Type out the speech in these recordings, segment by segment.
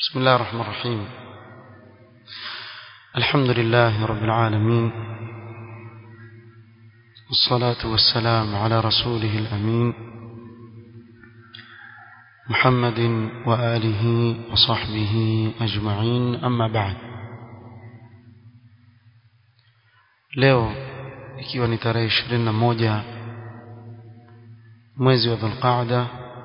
بسم الله الرحمن الرحيم الحمد لله رب العالمين والصلاة والسلام على رسوله الأمين محمد وآله وصحبه أجمعين أما بعد leo ikiwa ni tarehe ishirini na moja mwezi wa dhulqaada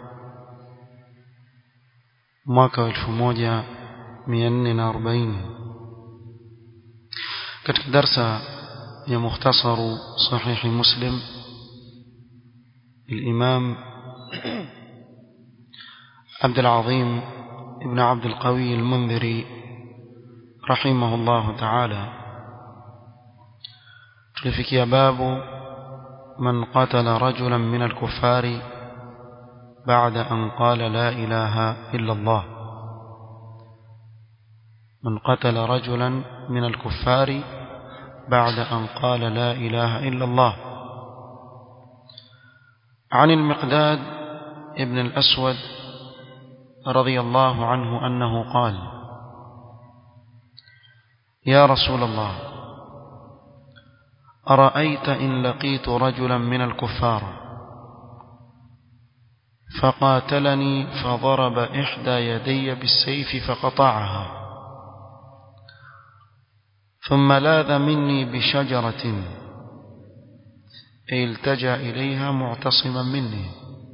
mwaka wa elfu moja mia nne na arobaini katika darsa ya mukhtasaru sahihi muslim الإمام عبد العظيم ابن عبد القوي المنذري رحمه الله تعالى تلفكي باب من قتل رجلا من الكفار بعد أن قال لا إله إلا الله من قتل رجلا من الكفار بعد أن قال لا إله إلا الله عن المقداد ابن الأسود رضي الله عنه أنه قال يا رسول الله أرأيت إن لقيت رجلا من الكفار فقاتلني فضرب إحدى يدي بالسيف فقطعها ثم لاذ مني بشجرة أي التجأ إليها معتصما مني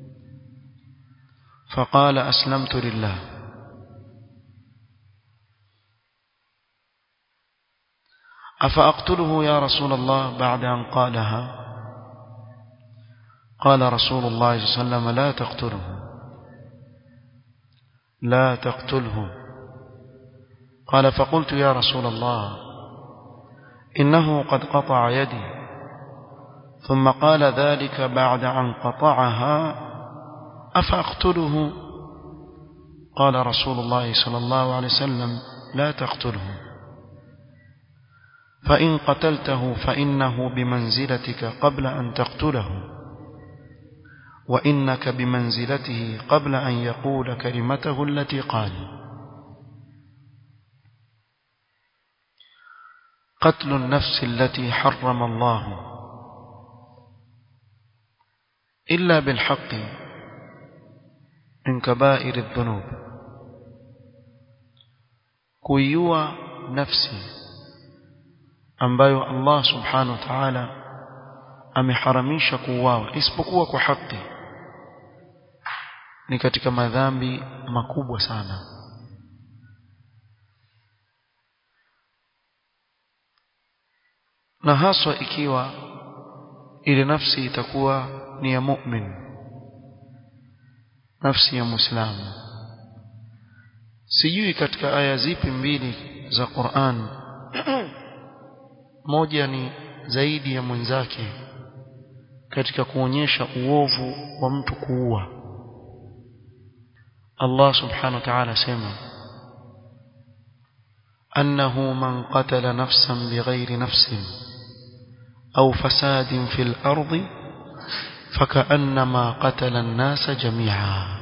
فقال أسلمت لله أفأقتله يا رسول الله بعد أن قالها قال رسول الله صلى الله عليه وسلم لا تقتله لا تقتله قال فقلت يا رسول الله إنه قد قطع يدي ثم قال ذلك بعد أن قطعها أفأقتله قال رسول الله صلى الله عليه وسلم لا تقتله فإن قتلته فإنه بمنزلتك قبل أن تقتله وإنك بمنزلته قبل أن يقول كلمته التي قال قتل النفس التي حرم الله إلا بالحق من كبائر الذنوب كيوا نفسي ambayo Allah subhanahu wa ta'ala ameharamisha kuuawa isipokuwa kwa haki ni katika madhambi makubwa sana na haswa ikiwa ile nafsi itakuwa ni ya mu'min nafsi ya muislamu sijui katika aya zipi mbili za Qur'an moja ni zaidi ya mwenzake katika kuonyesha uovu wa mtu kuua Allah subhanahu wa ta'ala sema أنه من قتل نفسا بغير نفس أو فساد في الأرض فكأنما قتل الناس جميعا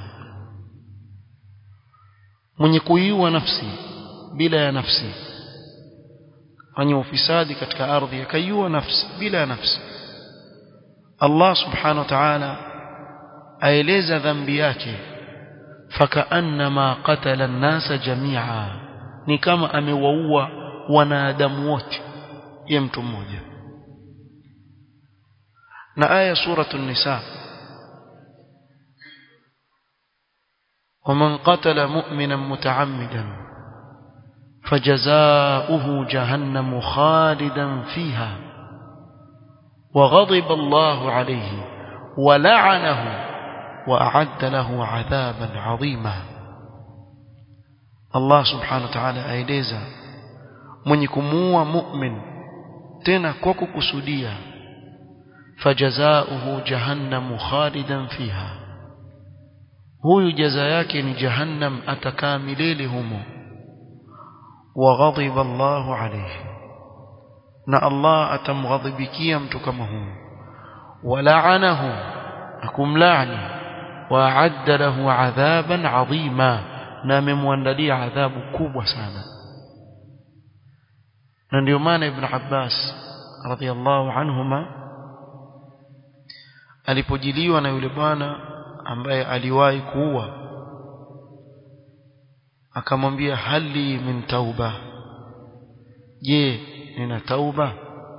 من يكويوا نفسي بلا نفسي fanya ufisadi katika ardhi akaiua nafsi bila nafsi Allah subhanahu wa ta'ala aeleza dhambi yake fakaannama qatala an-nasa jami'a ni kama amewaua wanadamu wote ya mtu mmoja na aya suratu an-nisa ومن قتل مؤمنا متعمدا فجزاؤه جهنم خالدا فيها وغضب الله عليه ولعنه وأعد له عذابا عظيما الله سبحانه وتعالى aeleza mwenye kumuua mu'min tena kwa kukusudia fajazaohu jahannamu khalidan fiha huyu jaza yake ni jahannam atakaa milele humo وغضب الله عليه na Allah atamghadhibikia mtu kama huyo wala'anahu akumlaani wa'adda lahu 'adhaban 'azima na amemwandalia adhabu kubwa sana na ndio maana ibn Abbas radhiallahu anhuma alipojiliwa na yule bwana ambaye aliwahi kuua akamwambia hali min tauba je nina tauba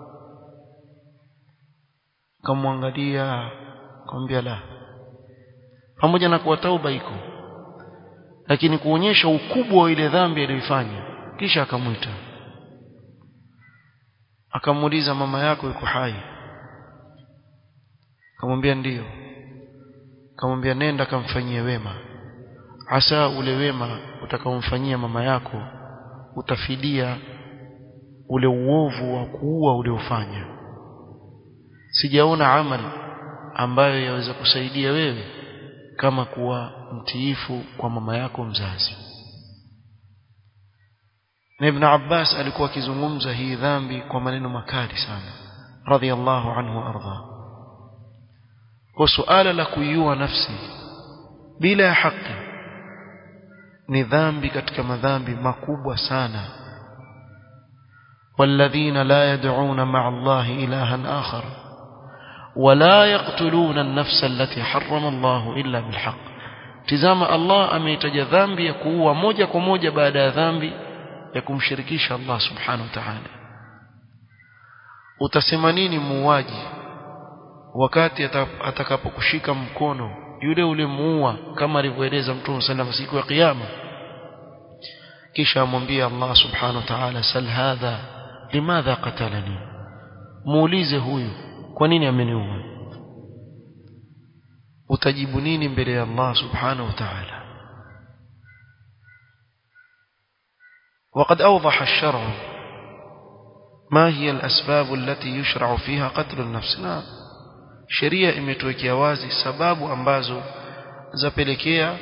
akamwangalia akamwambia la pamoja na kuwa tauba iko lakini kuonyesha ukubwa wa ile dhambi aliyoifanya kisha akamwita akamuuliza mama yako yuko hai akamwambia ndiyo akamwambia nenda kamfanyie wema hasa ule wema utakaomfanyia mama yako utafidia ule uovu wa kuua uliofanya sijaona amali ambayo yaweza kusaidia wewe kama kuwa mtiifu kwa mama yako mzazi na Ibn Abbas alikuwa akizungumza hii dhambi kwa maneno makali sana radhiallahu anhu arda kwa suala la kuiua nafsi bila ya haki ni dhambi katika madhambi makubwa sana والذين لا يدعون مع الله إلها آخر ولا يقتلون النفس التي حرم الله إلا بالحق تزام الله ameitaja dhambi ya kuua moja kwa moja baada ya dhambi ya kumshirikisha Allah subhanahu wa ta'ala utasema nini muuaji wakati atakapokushika mkono yule ule muua kama alivyoeleza Mtume sallallahu siku ya kiyama kisha amwambie Allah subhanahu wa ta'ala sal hadha limadha qatalani muulize huyu kwa nini ameniua utajibu nini mbele ya Allah subhanahu wa ta'ala وقد أوضح الشرع ما هي الأسباب التي يشرع فيها قتل النفس نعم sheria imetuwekea wazi sababu ambazo zapelekea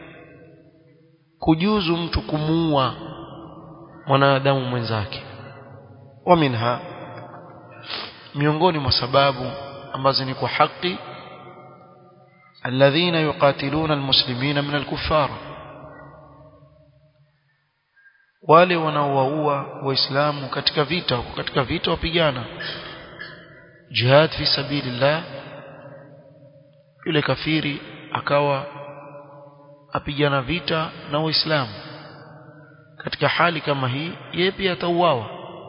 kujuzu mtu kumuua mwanadamu mwenzake wa minha miongoni mwa sababu ambazo ni kwa haki alladhina yuqatiluna almuslimina min alkuffar wale wanaowaua waislamu katika vita katika vita wapigana jihad fi sabilillah yule kafiri akawa apigana vita na waislamu katika hali kama hii yeye pia atauawa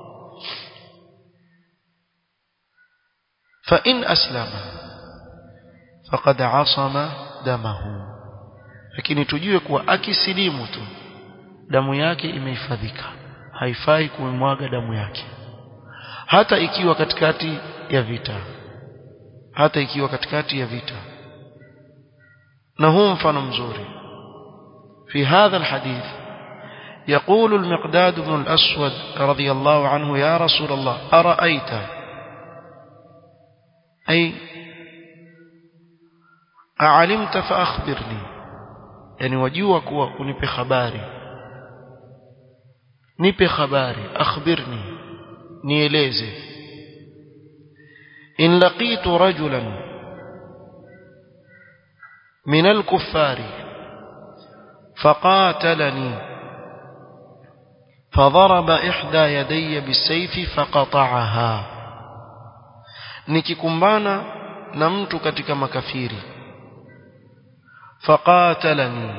fa in aslama faqad asama damahu lakini tujue kuwa akisilimu tu damu yake imehifadhika haifai kuimwaga damu yake hata ikiwa katikati ya vita hata ikiwa katikati ya vita na huu mfano mzuri في هذا الحديث يقول المقداد بن الأسود رضي الله عنه يا رسول الله أرأيت أي أعلمت فأخبرني يعني وجوك ونبي خباري نبي خباري أخبرني نيليزي إن لقيت رجلا من الكفار فقاتلني فضرب إحدى يدي بالسيف فقطعها nikikumbana na mtu katika makafiri faqatalani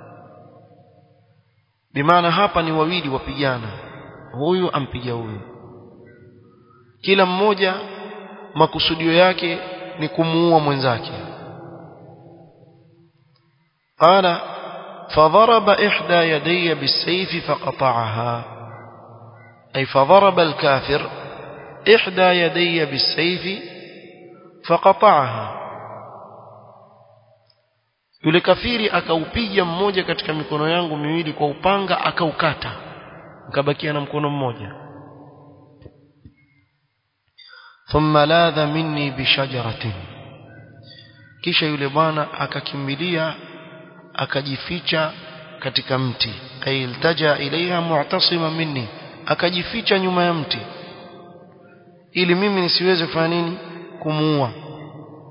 bimaana hapa ni wawili wapigana huyu ampiga huyu kila mmoja makusudio yake ni kumuua mwenzake qala فضرب إحدى يدي بالسيف فقطعها أي فضرب الكافر إحدى يدي بالسيف فقطعها yule kafiri akaupiga mmoja katika mikono yangu miwili kwa upanga akaukata nikabakia na mkono mmoja thumma ladha minni bishajaratin kisha yule bwana akakimbilia akajificha katika mti ay iltaja ilaiha mu'tasima minni akajificha nyuma ya mti ili mimi nisiweze kufanya nini kumuua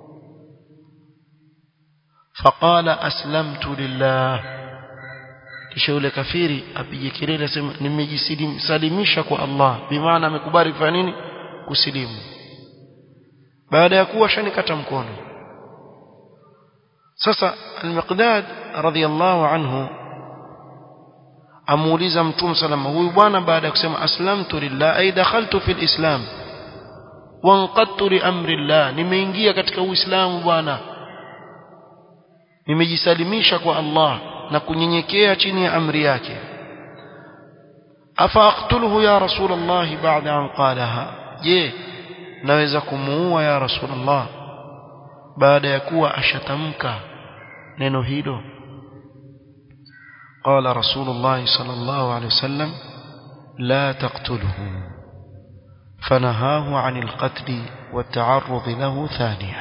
faqala aslamtu lillah kisha yule kafiri apige kelele aseme nimejisalimisha kwa Allah bimaana amekubali kufanya nini kusilimu baada ya kuwa shanikata mkono sasa al-Miqdad radhiyallahu anhu amuuliza mtume salama huyu bwana baada ya kusema aslamtu lillah ay dakhaltu fil islam wanqadtu li amri Allah nimeingia katika uislamu bwana nimejisalimisha kwa Allah na kunyenyekea chini ya amri yake afa aqtuluhu ya rasulullah ba'da an qalaha je naweza kumuua ya rasulullah baada ya kuwa ashatamka neno hilo قال رسول الله صلى الله عليه وسلم لا تقتله فنهاه عن القتل والتعرض له ثانيا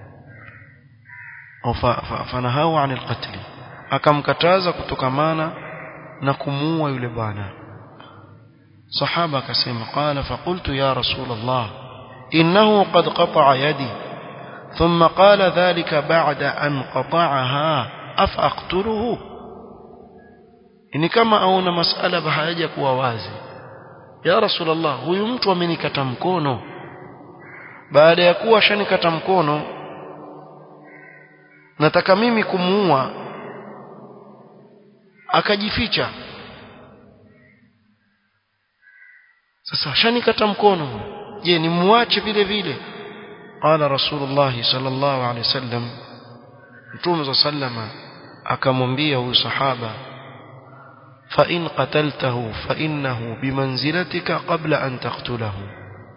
أو فنهاه عن القتل akamkataza kutokamana na kumuua yule bwana sahaba akasema qala faqultu ya rasul allah innahu qad qata'a yadi thumma qala dhalika ba'da an qata'aha afa aqtuluhu ni kama aona masala hayaja kuwa wazi ya rasulullah huyu mtu amenikata mkono baada ya kuwa shanikata mkono nataka mimi kumuua akajificha sasa shanikata mkono je nimuache vile vile qala rasulullah sallallahu alaihi wasallam mtume sallama akamwambia huyu sahaba fa in qataltahu fa innahu bimanzilatika qabla an taqtulahu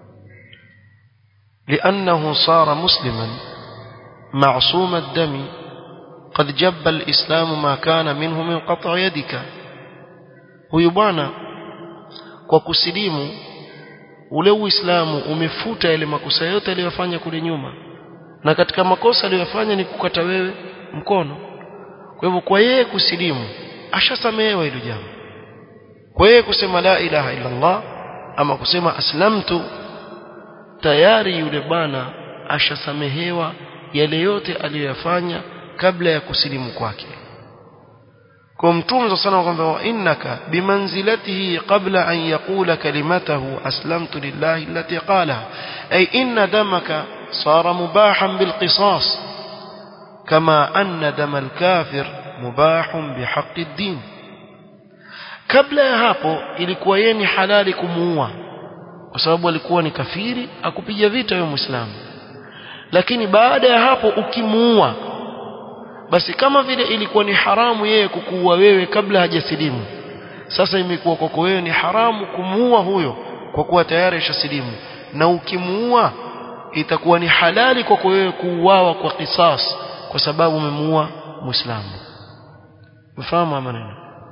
لأنه صار مسلما معصوم الدم قد جب الإسلام ما كان منه من قطع يدك huyu bwana kwa kusilimu ule uislamu umefuta yale makosa yote aliyofanya kule nyuma na katika makosa aliyofanya ni kukata wewe mkono kwa hivyo kwa yeye kusilimu ashasamehewa hilo jambo kwa yeye kusema la ilaha illa Allah ama kusema aslamtu tayari yule bwana ashasamehewa yale yote aliyoyafanya kabla ya kusilimu kwake kwa mtume sana kwamba innaka bimanzilatihi qabla an yaqula kalimatahu aslamtu lillahi allati qala ay inna damaka صار مباحا بالقصاص كما أن دم الكافر مباح بحق الدين kabla ya hapo ilikuwa yeye ni halali kumuua kwa sababu alikuwa ni kafiri akupiga vita wewe muislamu lakini baada ya hapo ukimuua basi kama vile ilikuwa ni haramu yeye kukuua wewe kabla hajasilimu sasa imekuwa kwako wewe ni haramu kumuua huyo kwa kuwa tayari ashasilimu na ukimuua itakuwa ni halali kwako wewe kuuawa kwa kisas kwa sababu umemuua muislamu mfahamu maneno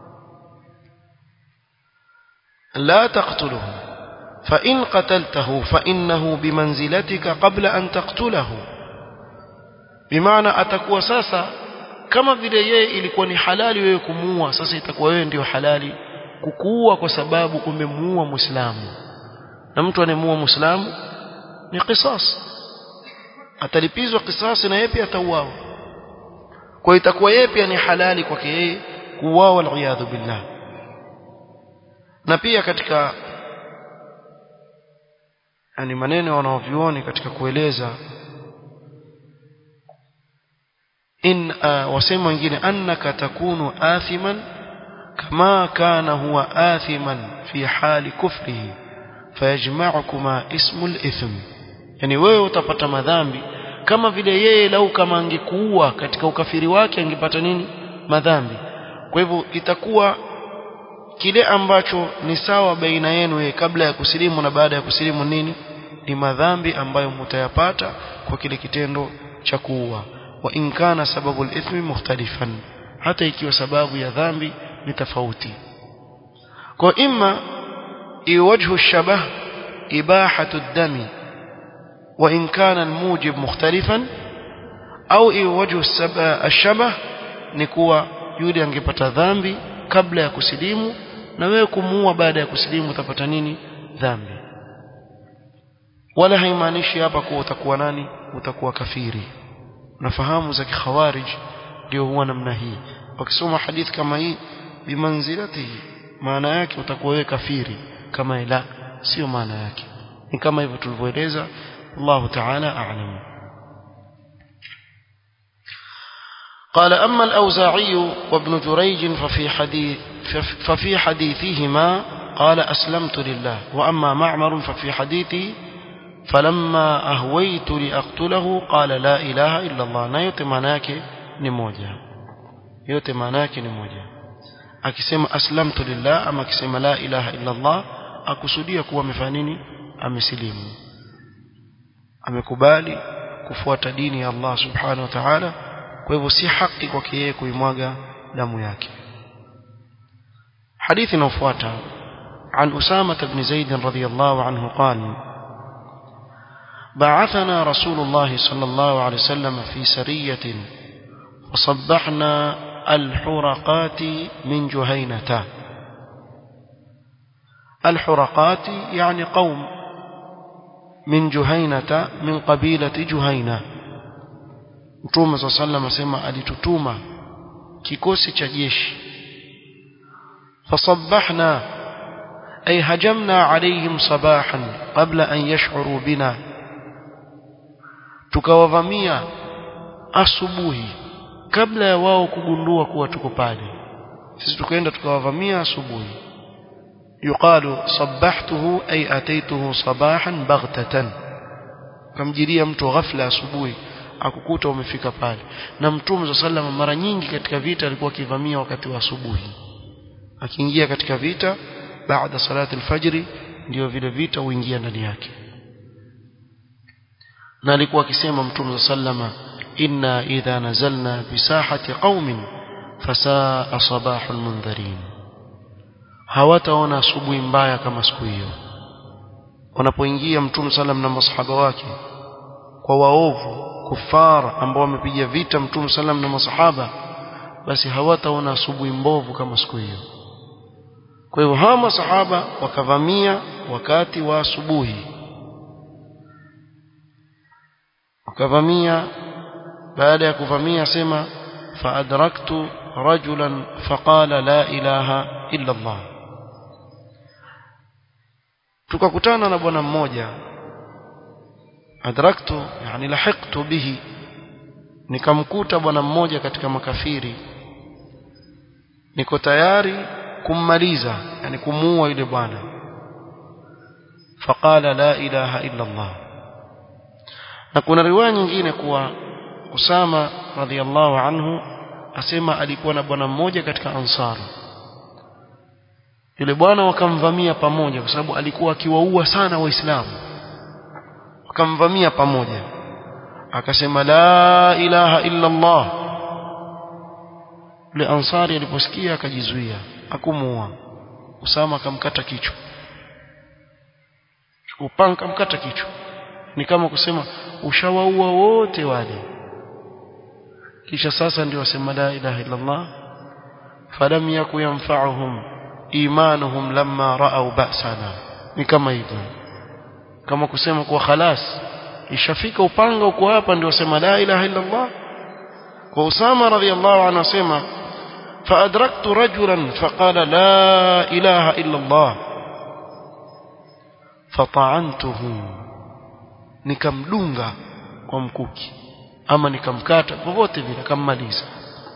la taqtuluhu fa in qataltahu fa innahu bimanzilatika qabla an taqtulahu bimaana atakuwa sasa kama vile yeye ilikuwa ni halali wewe kumuua sasa itakuwa wewe ndio halali kukuua kwa sababu umemuua muislamu na mtu anemuua muislamu ni qisas atalipizwa kisasi na yeye pia atauawa kwa itakuwa yeye pia ni halali kwake yeye kuuawa aliyadhu billah na pia katika yani maneno wanaovioni katika kueleza in uh, wasema wengine annaka takunu athiman kama kana huwa athiman fi hali kufrihi fayajma'ukuma ismul ithm yani wewe utapata madhambi kama vile yeye lau kama angekuua katika ukafiri wake angepata nini madhambi kwa hivyo itakuwa kile ambacho ni sawa baina yenu yeye kabla ya kusilimu na baada ya kusilimu nini ni madhambi ambayo mtayapata kwa kile kitendo cha kuua wa in kana sababu al-ithmi mukhtalifan hata ikiwa sababu ya dhambi ni tofauti kwa imma iwajhu الشبه إباحة الدم وإن كان الموجب مختلفا أو وجه الشبه نكوى yule angepata dhambi kabla ya kusilimu na wewe kumuua baada ya kusilimu utapata nini dhambi wala haimaanishi hapa kuwa utakuwa nani utakuwa kafiri nafahamu za kikhawarij ndio huwa namna hii wakisoma hadithi kama hii bimanzilatihi maana yake utakuwa wewe kafiri kama ila sio maana yake ni kama hivyo tulivyoeleza Allah ta'ala a'lam قال أما الأوزاعي وابن جريج ففي حديث ففي حديثهما قال أسلمت لله وأما معمر ففي حديثه فلما أهويت لأقتله قال لا إله إلا الله na yote maana yake ni moja yote maana yake ni moja akisema aslamtu lillah ama akisema la ilaha illa Allah akusudia kuwa amefanya nini amesilimu amekubali kufuata dini ya Allah subhanahu wa ta'ala kwa hivyo si haki kwake yeye kuimwaga damu yake hadithi inayofuata عن أسامة بن زيد رضي الله عنه قال بعثنا رسول الله صلى الله عليه وسلم في سرية وصبحنا الحرقات من جهينة الحرقات يعني قوم من جهينة من قبيلة جهينة Mtume صلى الله عليه وسلم asema alitutuma kikosi cha jeshi fasabbahna ay hajamna alayhim sabahan qabla an yash'uru bina tukawavamia asubuhi kabla ya wao kugundua kuwa tuko pale sisi tukaenda tukawavamia asubuhi yuqalu sabbahtuhu ay ataituhu sabahan baghtatan kamjiria mtu ghafla asubuhi akukuta umefika pale na mtume sallallahu mara nyingi katika vita alikuwa akivamia wakati wa asubuhi akiingia katika vita baada salati alfajri ndio vile vita huingia ndani yake na alikuwa akisema mtume sallama inna idha nazalna bisahati qaumin fasaa sabahul mundharin hawataona asubuhi mbaya kama siku hiyo wanapoingia mtume sallam na masahaba wake kwa waovu kufara ambao wamepiga vita mtume sallam na masahaba basi hawataona asubuhi mbovu kama siku hiyo kwa hivyo hawa masahaba wakavamia wakati wa asubuhi wakavamia baada ya kuvamia sema faadraktu rajulan faqala la ilaha illa Allah tukakutana na bwana mmoja adraktu yani lahiqtu bihi nikamkuta bwana mmoja katika makafiri niko tayari kummaliza yani kumuua yule bwana faqala la ilaha illa Allah na kuna riwaya nyingine kuwa Usama radhiallahu anhu asema alikuwa na bwana mmoja katika ansar yule bwana wakamvamia pamoja kwa sababu alikuwa akiwaua sana waislamu wakamvamia pamoja akasema la ilaha illa Allah yule ansari aliposikia akajizuia akumuua Usama akamkata kichwa upanga kamkata kichwa ni kama kusema ushawaua wote wale kisha sasa ndio wasema la ilaha illa Allah falam yaku yanfa'uhum imanuhum lamma ra'aw ba'sana ni kama hivyo kama kusema kwa khalas ishafika upanga uko hapa ndio wasema la ilaha illa Allah kwa Usama radhiallahu anhu asema فأدركت رجلا فقال لا إله إلا الله فطعنته nikamdunga kwa mkuki ama nikamkata popote vile akammaliza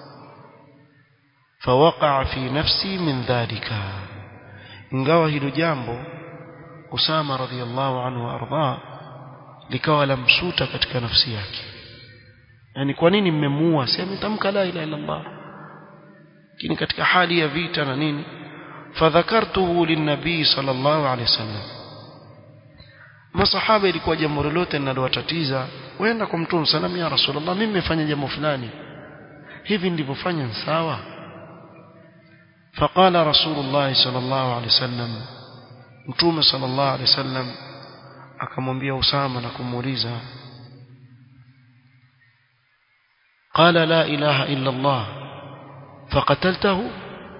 فوقع في نفسي من ذلك ingawa hilo jambo Usama radhiallahu anhu arda likawa lamsuta katika nafsi yake yani kwa nini mmemuua si ametamka la ilaha illa Allah lakini katika hali ya vita na nini fadhakartuhu linnabii sallallahu alaihi wasallam masahaba ilikuwa jambo lolote linalowatatiza wenda kwa mtume sallam ya rasulullah mimi nimefanya jambo fulani hivi ndivofanya sawa فقال رسول الله صلى الله عليه وسلم mtume صلى الله عليه وسلم akamwambia Usama na kumuuliza قال لا إله إلا الله فقتلته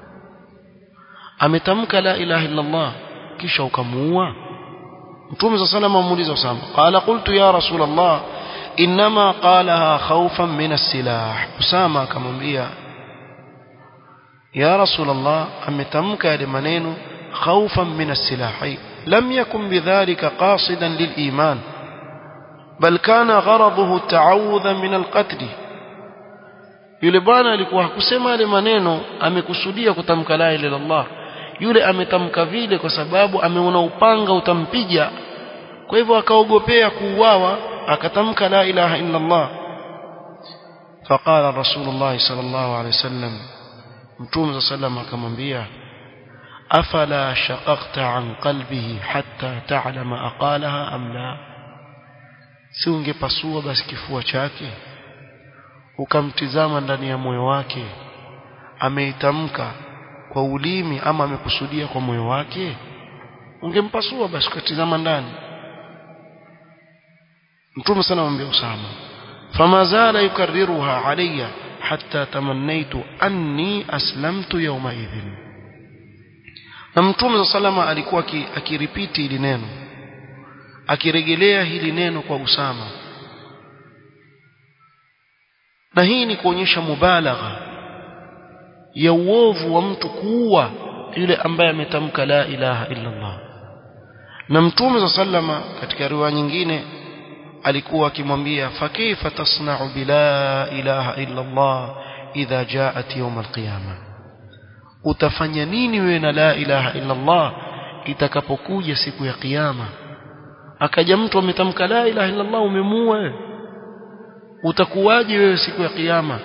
ametamka la ilaha illa Allah kisha ukamuua mtume صلى الله عليه وسلم amuuliza Usama قال قلت يا رسول الله انما قالها خوفا من السلاح Usama akamwambia ya rasulullah ametamka yale maneno خوفا من السلاح لم يكن بذلك قاصدا للإيمان بل كان غرضه التعوذ من القتل yule bwana alikuwa hakusema yale maneno amekusudia kutamka la ilaha illallah yule ametamka vile kwa sababu ameona upanga utampiga kwa hivyo akaogopea kuuawa akatamka la ilaha illallah faqala rasulullah sallallahu alaihi wasallam mtume sallam akamwambia afala shaqaqta an qalbihi hatta ta'lama aqalaha am la si ungepasua basi kifua chake ukamtizama ndani ya moyo wake ameitamka kwa ulimi ama amekusudia kwa moyo wake ungempasua basi ukatizama ndani mtume sana mwambia Usama fama zala yukarriruha alayya hatta tamannaitu anni aslamtu yawma idhin na mtume salama alikuwa akiripiti hili neno akirejelea hili neno kwa Usama na hii ni kuonyesha mubalagha ya uovu wa mtu kuua yule ambaye ametamka la ilaha illa Allah na mtume sallama katika riwaya nyingine alikuwa akimwambia fakaifa tasna'u bila ilaha illa Allah idha jaat yawm alqiyama utafanya nini wewe na la ilaha illa Allah itakapokuja siku ya kiyama akaja mtu ametamka la ilaha illa Allah umemuua wewe utakuwaje wewe siku ya kiyama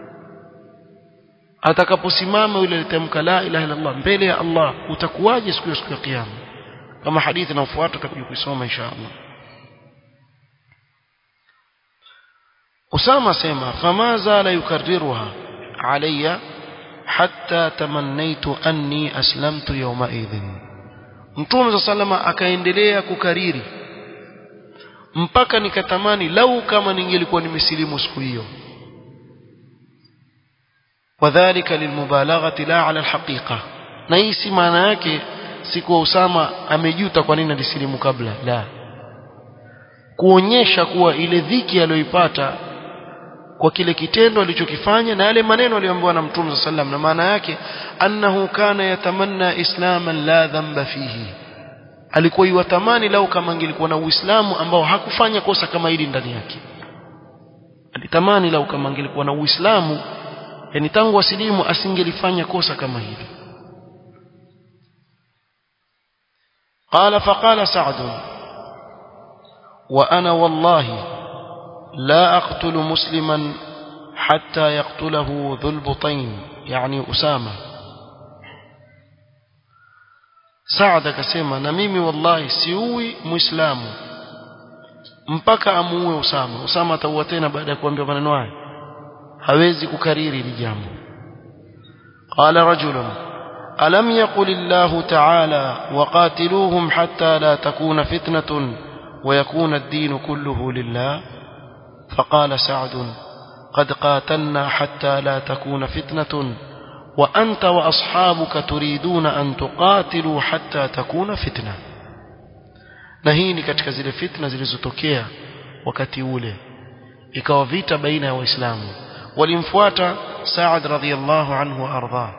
atakaposimama yule alitamka la ilaha illa Allah mbele ya Allah utakuwaje siku ya siku ya kiyama kama hadithi inayofuata tutakuja kuisoma insha Allah Usama sema fama zala yukarriruha alayya hatta tamannaitu anni aslamtu yawma idhin Mtume sallama akaendelea kukariri mpaka nikatamani lau kama ningelikuwa nimesilimu siku hiyo wadhālika lilmubalaghati la ala alhaqiqa na hii si maana yake siku Usama amejuta kwa nini alisilimu kabla la kuonyesha kuwa ile dhiki aliyoipata kwa kile kitendo alichokifanya na yale maneno aliyoambiwa na Mtume sallam na maana yake annahu kana yatamanna islaman la dhanba fihi alikuwa yuwatamani lau kama angelikuwa na uislamu ambao hakufanya kosa kama hili ndani yake alitamani lau kama angelikuwa na uislamu yani tangu asilimu asingelifanya kosa kama hili قال فقال سعد وأنا والله لا أقتل مسلما حتى يقتله ذو البطين يعني أسامة سعد كسيما نميمي والله سيوي مسلم mpaka amuue Usama Usama ataua tena baada ya kuambia maneno haya hawezi kukariri hili jambo qala rajulun alam yaqul Allah ta'ala waqatiluhum hatta la takuna fitnatun wa yakuna ad-din kulluhu lillah فقال سعد قد قاتلنا حتى لا تكون فتنة وأنت وأصحابك تريدون أن تقاتلوا حتى تكون فتنة نهيني katika zile fitna zilizotokea wakati ule ikawa vita baina ya waislamu walimfuata Saad radhiyallahu anhu arda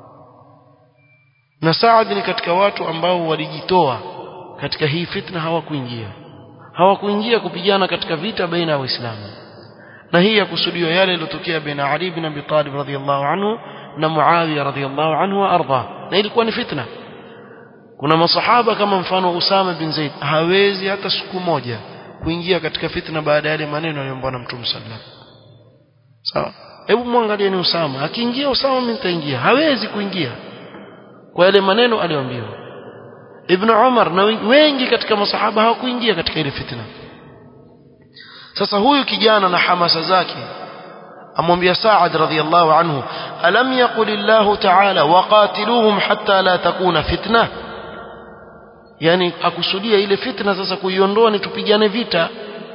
na Saad ni katika watu ambao walijitoa katika hii fitna hawakuingia hawakuingia kupigana katika vita baina ya waislamu na hii ya kusudiwa yale yaliyotokea baina Ali ibn Abi Talib radhiyallahu anhu na Muawiya radhiyallahu anhu arda na ilikuwa ni fitna kuna masahaba kama mfano Usama bin Zaid hawezi hata siku moja kuingia katika fitna baada ya yale maneno aliyoambiwa na Mtume sallallahu sawa hebu muangalie ni Usama akiingia Usama mimi nitaingia hawezi kuingia kwa yale maneno aliyoambiwa Ibn Umar na wengi katika masahaba hawakuingia katika ile fitna sasa huyu kijana na hamasa zake amwambia Sa'ad radhiyallahu anhu alam yaqul Allah ta'ala waqatiluhum hatta la takuna fitna yani akusudia ile fitna sasa kuiondoa ni tupigane vita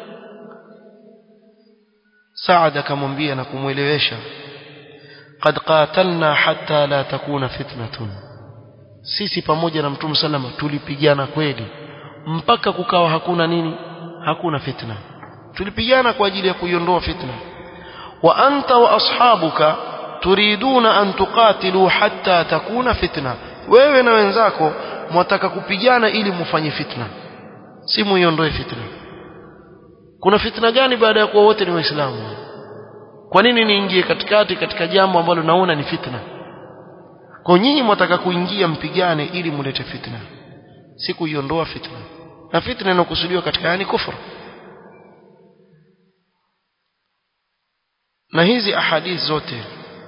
Sa'ad akamwambia na kumwelewesha qad qatalna hatta la takuna fitnatun sisi pamoja na Mtume sallama tulipigana kweli mpaka kukawa hakuna nini hakuna fitna tulipigana kwa ajili ya kuiondoa fitna wa anta wa ashabuka turiduna an tuqatilu hatta takuna fitna wewe na wenzako mwataka kupigana ili mufanye fitna si muiondoe fitna kuna fitna gani baada ya kuwa wote ni waislamu kwa nini niingie katikati katika jambo ambalo naona ni fitna kwa nyinyi mwataka kuingia mpigane ili mulete fitna si kuiondoa fitna na fitna inakusudiwa katika yani kufuru na hizi ahadith zote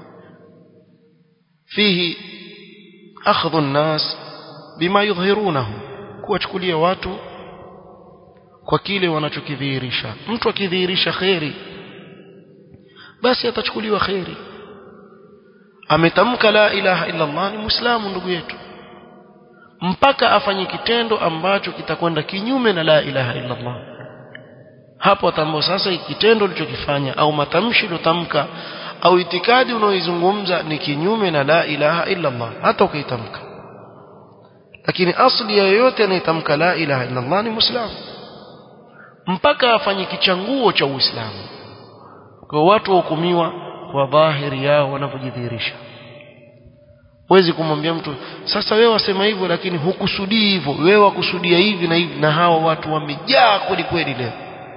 fihi akhdhu an-nas bima yudhhirunahu kuwachukulia watu kwa kile wanachokidhihirisha mtu akidhihirisha khairi basi atachukuliwa khairi ametamka la ilaha illa Allah ni muislamu ndugu yetu mpaka afanye kitendo ambacho kitakwenda kinyume na la ilaha illa Allah hapo atambua sasa kitendo ulichokifanya au matamshi ulotamka au itikadi unaoizungumza ni kinyume na la ilaha illa Allah hata ukaitamka lakini asli ya yoyote anayetamka la ilaha illa Allah ni muislamu mpaka afanye kichanguo cha uislamu kwa watu wahukumiwa kwa dhahiri yao wanapojidhihirisha huwezi kumwambia mtu sasa wewe wasema hivyo lakini hukusudii hivyo wewe wakusudia hivi na hivi na hawa watu wamejaa kweli kweli leo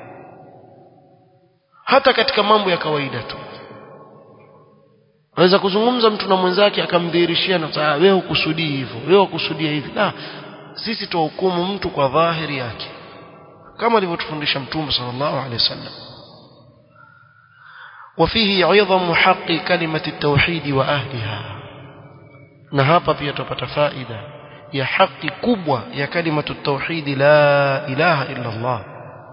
hata katika mambo ya kawaida tu Waweza kuzungumza mtu na mwenzake akamdhihirishia na saa wewe hukusudii hivyo wewe hukusudia hivi la sisi tuhukumu mtu kwa dhahiri yake kama alivyotufundisha mtume sallallahu alaihi wasallam وفيه عظم حق كلمة التوحيد وأهلها na hapa pia tupata faida ya haki kubwa ya kalimatu tauhid la ilaha illa Allah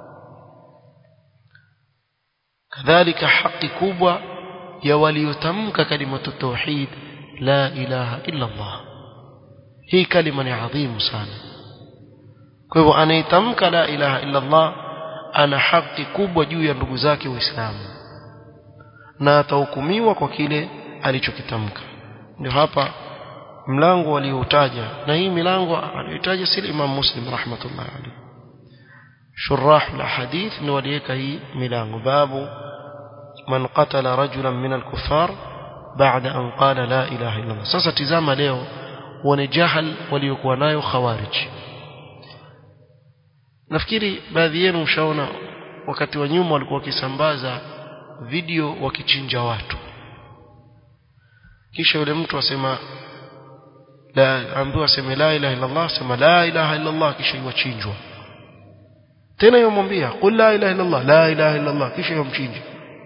kadhalika haki kubwa ya waliotamka kalimatu tauhid la ilaha illa Allah hii kalima ni adhimu sana kwa hivyo anayetamka la ilaha illa Allah ana haki kubwa juu ya ndugu zake waislamu na atahukumiwa kwa kile alichokitamka ndio hapa mlango alioutaja na hii milango aliyotaja si Imam Muslim rahmatullah alayhi shurah alhadith ni waliweka hii milango babu man qatala rajulan min alkuffar baada an qala la ilaha illa Allah sasa tizama leo wane jahal waliokuwa nayo khawarij nafikiri baadhi yenu mshaona wakati wa nyuma walikuwa wakisambaza video wakichinja watu kisha yule mtu asema la ambiwa aseme la ilaha illa Allah sema la ilaha illa Allah kisha iwachinjwa tena yomwambia qul la ilaha illa Allah la ilaha illa Allah kisha yomchinja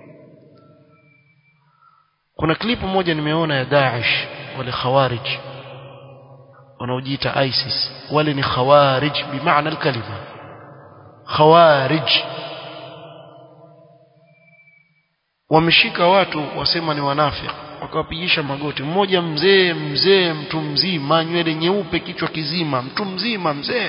kuna klipu moja nimeona ya Daesh wale khawarij wanaojiita ISIS wale ni khawarij bimaana alkalima khawarij wameshika watu wasema ni wanafiki wakawapigisha magoti mmoja mzee mzee mtu mzima nywele nyeupe kichwa kizima mtu mzima mzee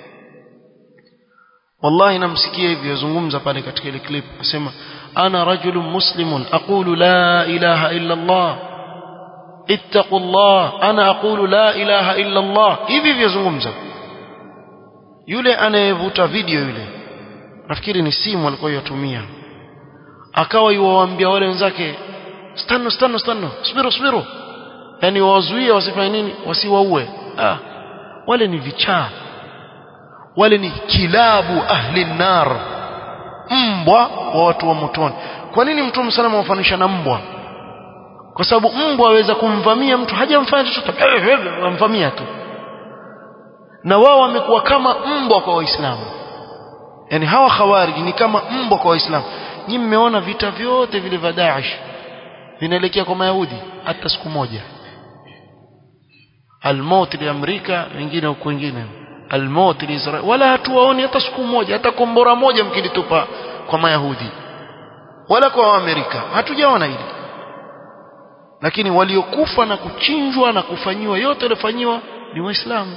wallahi namsikia hivi yazungumza pale katika ile clip asema ana rajulun muslimun aqulu la ilaha illa Allah ittaqu Allah ana aqulu la ilaha illa Allah hivi vyazungumza yule anayevuta video yule nafikiri ni simu alikuwa yatumia akawa yuwaambia wale wenzake stano stano stano subiru subiru yani wawazuie wasifanye nini wasiwaue ah wale ni vichaa wale ni kilabu ahli nar mbwa wa watu wa motoni kwa nini mtume salama wafanisha na mbwa kwa sababu mbwa aweza kumvamia mtu hajamfanya chochote wamvamia tu na wao wamekuwa kama mbwa kwa waislamu yani hawa khawarij ni kama mbwa kwa waislamu nyinyi mmeona vita vyote vile vya Daesh vinaelekea kwa Mayahudi hata siku moja almaut li Amerika wengine huko wengine almaut li Israel wala hatuwaoni hata siku moja hata kombora moja mkilitupa kwa Mayahudi wala kwa Amerika hatujaona hili lakini waliokufa na kuchinjwa na kufanyiwa yote yaliyofanyiwa ni waislamu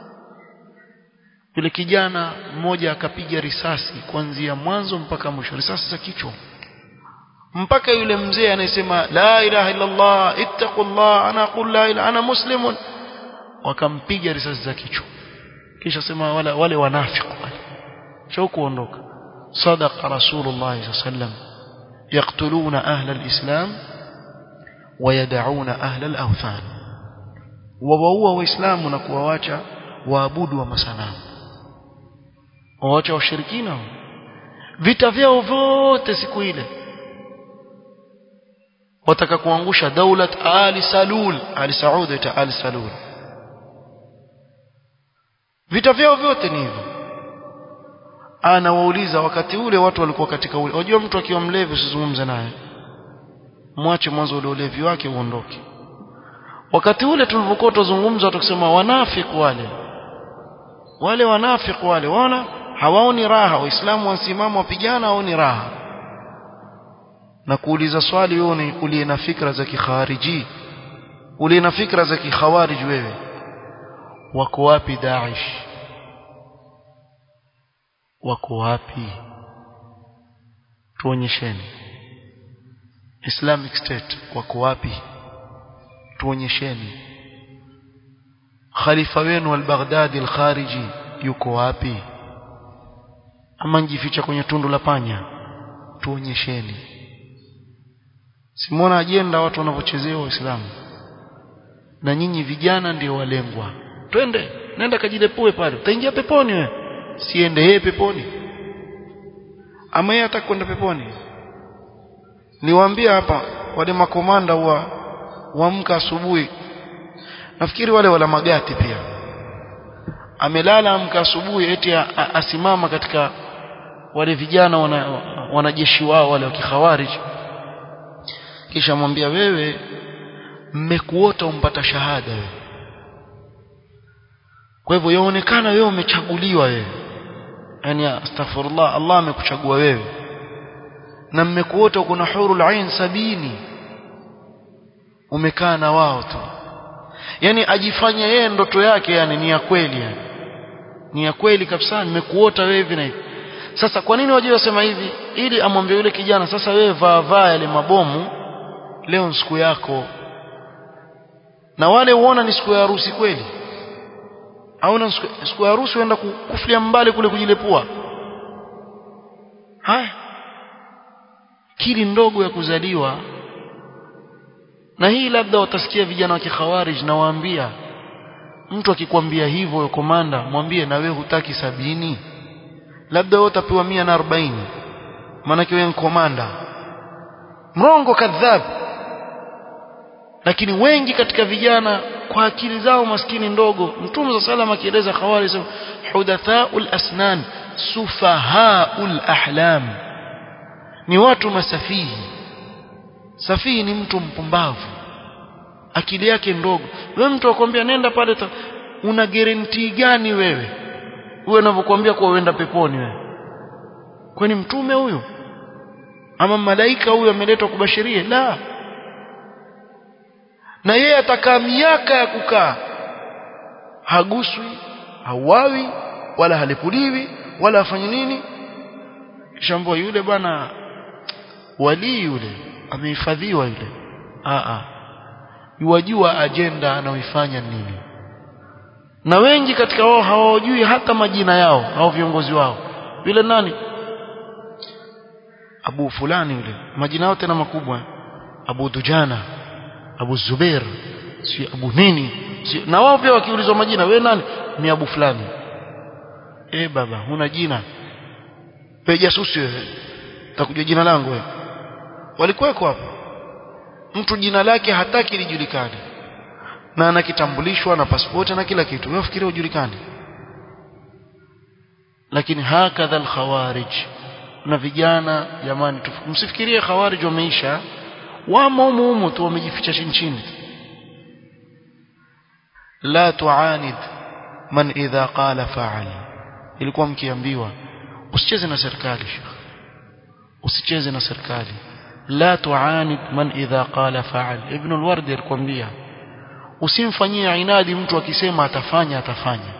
yule kijana mmoja akapiga risasi kuanzia mwanzo mpaka mwisho risasi za kichwa mpaka yule mzee anayesema la ilaha illa Allah ittaqullah ana aqul la ilaha ana muslimun wakampiga risasi za kichwa kisha sema wale wale wanafiki wale sio kuondoka sadaqa rasulullah sallam yaqtuluna ahla alislam wayadauna ahla al-awthan wawaua waislamu na kuwawacha waabudu wa masanamu waacha washirikina vita vyao vyote siku ile wataka kuangusha daulat ali salul ali saud ita ali salul vita vyao vyote ni hivyo anawauliza wakati ule watu walikuwa katika ule unajua mtu akiwa mlevi usizungumze naye mwache mwanzo ule ulevi wake uondoke wakati ule tulipokuwa tuzungumza tukisema wanafiki wale wale wanafiki wale wana hawaoni raha waislamu wasimama wapigana hawaoni raha na kuuliza swali wewe uliye na fikra za kikhariji uliye na fikra za kikhawarij wewe wako wapi Daesh wako wapi tuonyesheni Islamic State wako wapi tuonyesheni khalifa wenu al-Baghdadi al-Khariji yuko wapi ama njificha kwenye tundu la panya tuonyesheni simona ajenda watu wanavyochezewa waislamu na nyinyi vijana ndio walengwa twende nenda kajilepue pale utaingia peponi wewe siende yeye peponi ama yeye atakwenda peponi niwaambia hapa wale makomanda wa waamka asubuhi nafikiri wale wala magati pia amelala amka asubuhi eti asimama katika wale vijana wana, wanajeshi wao wale wa kikhawarij kisha mwambia wewe mmekuota umpata shahada wewe kwa hivyo yaonekana wewe umechaguliwa wewe yani astaghfirullah Allah amekuchagua wewe na mmekuota kuna hurul ain sabini umekaa na wao tu yani ajifanya yeye ndoto yake yani ni ya kweli yani ni ya kweli kabisa nimekuota wewe hivi na hivi sasa kwa nini waje wasema hivi ili amwambie yule kijana sasa wewe vaa vaa yale mabomu leo ni siku yako na wale uona ni siku ya harusi kweli au na siku ya harusi uenda kufulia mbali kule kujilepua haya kili ndogo ya kuzaliwa na hii labda watasikia vijana wa kikhawarij na waambia mtu akikwambia hivyo komanda mwambie na wewe hutaki sabini labda wewe utapewa mia na arobaini maanake wewe ni komanda mrongo kadhab lakini wengi katika vijana kwa akili zao maskini ndogo mtume sa salam akieleza khawari sema hudathaul asnan sufahaul ahlam ni watu masafihi safihi ni mtu mpumbavu akili yake ndogo wewe mtu akwambia nenda pale una guarantee gani wewe wewe unavyokuambia kwa uenda peponi wewe kwani mtume huyo ama malaika huyo ameletwa kubashiria la na yeye atakaa miaka ya kukaa haguswi hauawi wala halipuliwi wala afanye nini kisha mbwa yule bwana walii yule amehifadhiwa yule a a yuwajua ajenda anaoifanya nini na wengi katika wao hawajui hata majina yao au viongozi wao yule nani Abu fulani yule majina yao tena makubwa Abu Dujana Abu Zubair si Abu nini si, na wao pia wakiulizwa majina we nani ni Abu fulani eh baba huna jina pe jasusi wewe utakuja jina langu wewe walikuweko hapo mtu jina lake hataki lijulikane na ana kitambulishwa na pasipoti na kila kitu wewe fikiria ujulikane lakini hakadha alkhawarij na vijana jamani msifikirie khawarij wameisha wamo humu humu tu wamejificha chini chini la tuanid man idha qala fa'al ilikuwa mkiambiwa usicheze na serikali usicheze na serikali la tuanid man idha qala fa'al ibn al-wardi alikwambia usimfanyie inadi mtu akisema atafanya atafanya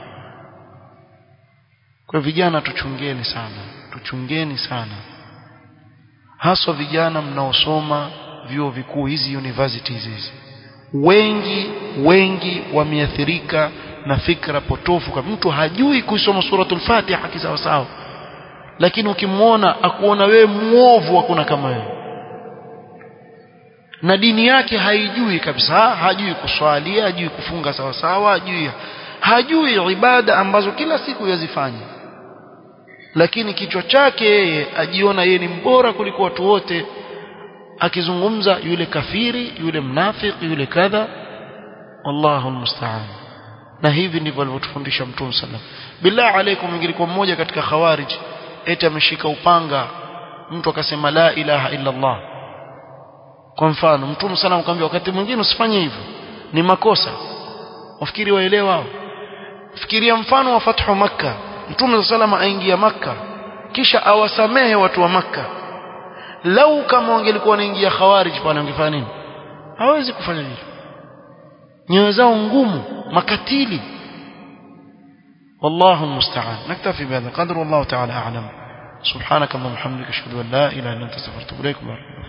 kwa vijana tuchungeni sana tuchungeni sana haswa vijana mnaosoma vyuo vikuu hizi universities hizi wengi wengi wameathirika na fikra potofu kama mtu hajui kusoma suratul fatiha kisawa sawa lakini ukimwona akuona wewe muovu hakuna kama wewe na dini yake haijui kabisa hajui kuswali hajui kufunga sawa sawa hajui hajui ibada ambazo kila siku yazifanya lakini kichwa chake yeye ajiona yeye ni mbora kuliko watu wote akizungumza yule kafiri yule mnafiki yule kadha wallahu almusta'an na hivi ndivyo alivyotufundisha mtume sallam billah alaikum ingilikuwa mmoja katika khawarij eti ameshika upanga mtu akasema la ilaha illa allah kwa mfano mtume sallam akamwambia wakati mwingine usifanye hivyo ni makosa wafikiri waelewa hao fikiria mfano wa fathu makka mtume sallam aingia makka kisha awasamehe watu wa makka lau kama wangelikuwa wanaingia khawarij pale wangefanya nini hawezi kufanya hivyo nyoyo zao ngumu makatili والله المستعان نكتفي بهذا القدر والله تعالى أعلم سبحانك اللهم وبحمدك اشهد ان لا اله الا انت استغفرك واتوب اليك